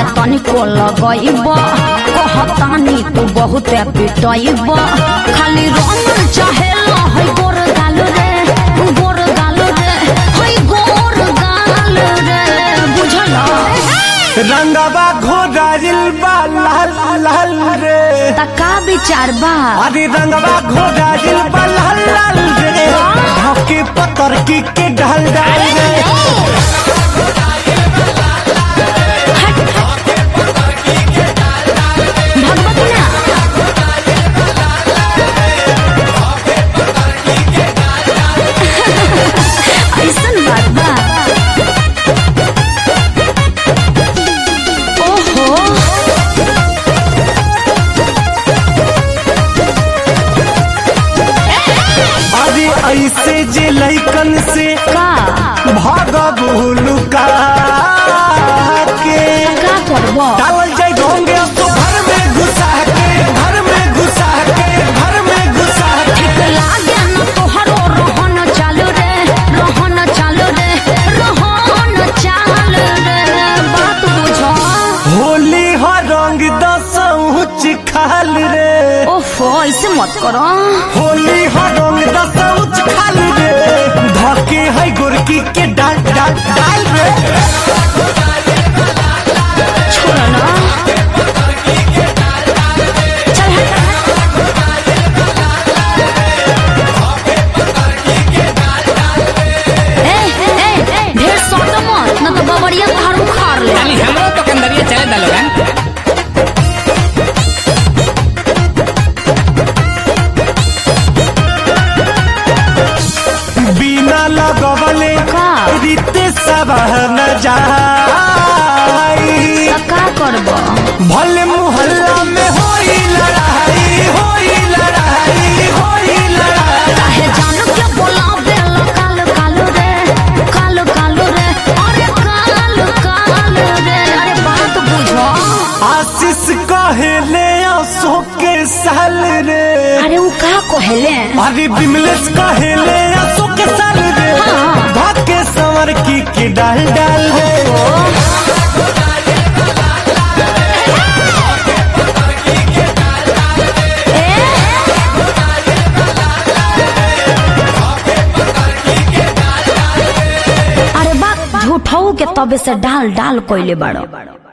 तनिको लगैब कहतानी तू बहुत पिटैब खाली रंग चाहे है गोर गाल रे गोर गाल रे है गोर गाल रे बुझल रंगवा घोड़ाइल बा लाल लाल रे तका विचार बा अरे रंगवा घोड़ाइल बा लाल लाल रे धके पतर की के ढल डाल रे भगवती ना ऐसन बात बा ओहो अरे ऐसे जे लैकन से का भाग भूलुका के का करब डालल जाए ढोंगे अब तो घर में घुसा के घर में घुसा के घर में घुसा के लागे न तोहरो रहन चालू रे रहन चालू रे रहन चालू रे बात बुझ होली हो रंग दसौच खाल रे ओफो ऐसे मत करो होली हो रंग दसौच खाल रे धके है गोरकी के डाल डाल डाल रे छोड़ ना चल हट ए, ए, ए, ढेर सोच मत न तो बबरिया तोहार उखाड़ ले ताली हमरो तो कंदरिया चले दलोगन बिना लगवले का? रीते सब न जाई त का करब भले मोहल्ला में होई लड़ाई होई लड़ाई होई लड़ाई काहे जान के बोलावे ला काल काल रे काल काल रे अरे काल काल रे अरे बात बुझो आशीष कहेले आंसू के साल रे अरे उ का कहेले अरे बिमलेश कहेले आंसू के साल रे हाँ। धके संवर की के डाल डाल रे अरे बात झूठऊ के तबे से डाल डाल कोइले बाड़ो